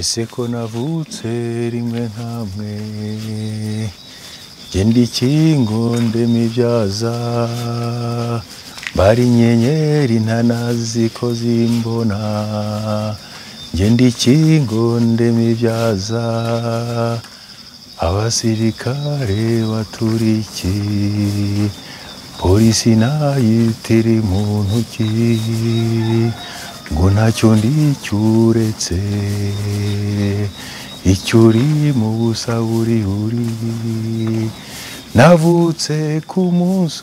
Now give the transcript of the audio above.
ese ko navutse rimwe nkamwe jye ndi ikingo ndemibyaza mbara inyenyeri ntanazi ko zimbona jye ndi ikingo ndemibyaza abasirikare baturiki polisi nayitiri mu ntoki ngo ntacyo ndi cyuretse icyo uri mu busa buri buri navutse ku munsi